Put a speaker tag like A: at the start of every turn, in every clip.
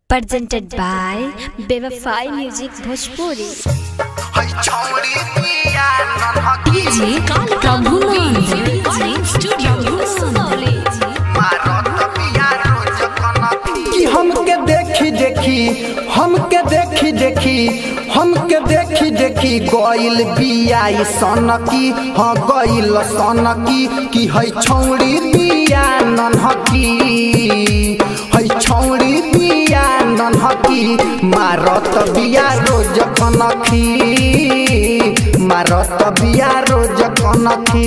A: presented by Bevafai Music Bhojpuri.
B: DJ Prabhunand
C: कि हमके देखी देखी हमके देखी देखी हमके देखी देखी गइल बियाई सनकी हाँ गइल सनकी कि है छौड़ी बिया नन्हकी है छौड़ी बिया नन्हकी मारत बिया रोज कनखी मारत बिया रोज कनखी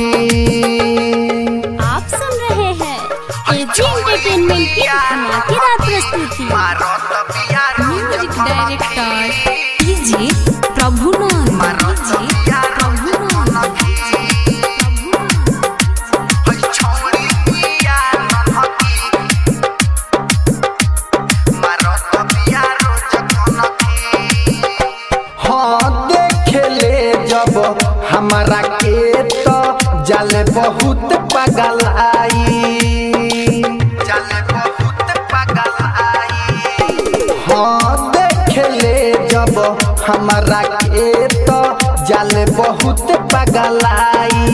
A: आप सुन रहे हैं एजी एंटरटेनमेंट की धमाकेदार प्रस्तुति
B: music director DJ Prabhunand DJ Prabhunand
C: हाँ देखेले जब हमारा के तो जाले बहुत पगलाई जाले बहुत पगलाई हाँ देखेले जब हमारा के तो जाले बहुत पगलाई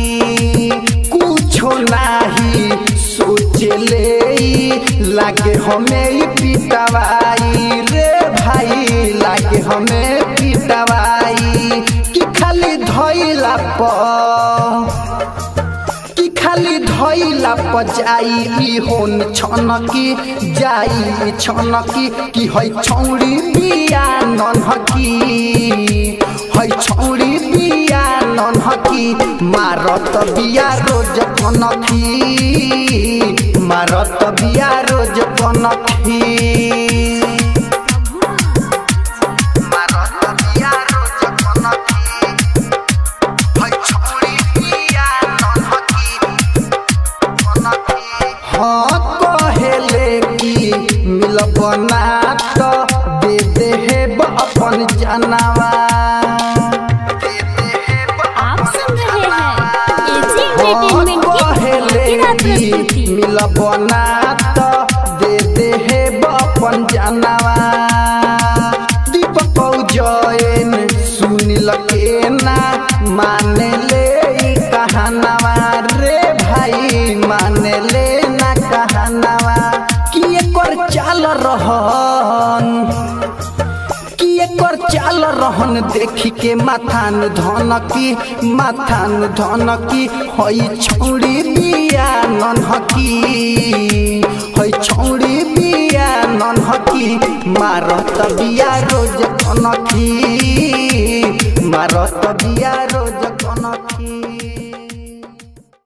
C: कुछो नाही सोचले लागे हमें पिटवाई रे भाई लागे हमें पिटवाई कि खाली धइला पर कि खाली धइला पर जाई ई होन छनकी जाई छनकी कि है छौड़ी बिया नन्हकी है छौड़ी बिया नन्हकी मारत बिया रोज कनखी मारत बिया रोज कनखी मारत बिया रोज कनखी है छौड़ी बिया नन्हकी हाँ कहेले कि मिलब ना तो दे दे हेब अपन जनवा
A: आप सुन रहे हैं एजी एंटरटेनमेंट की
C: कहेले
A: धमाकेदार
C: कि
A: प्रस्तुति
C: मिलब ना तो दे दे हेब अपन जनवा दीपक जैन सुनिल के ना माने ले ई कहानवा रे भाई माने ले ना कहानवा कि एकर चाल रहन कि एकर चाल रहन देखी के माथान धनकी माथान धनकी हई छौड़ी बिया नन्हकी हई छौड़ी बिया नन्हकी मारत बिया रोज कनखी मारत बिया रोज कनखी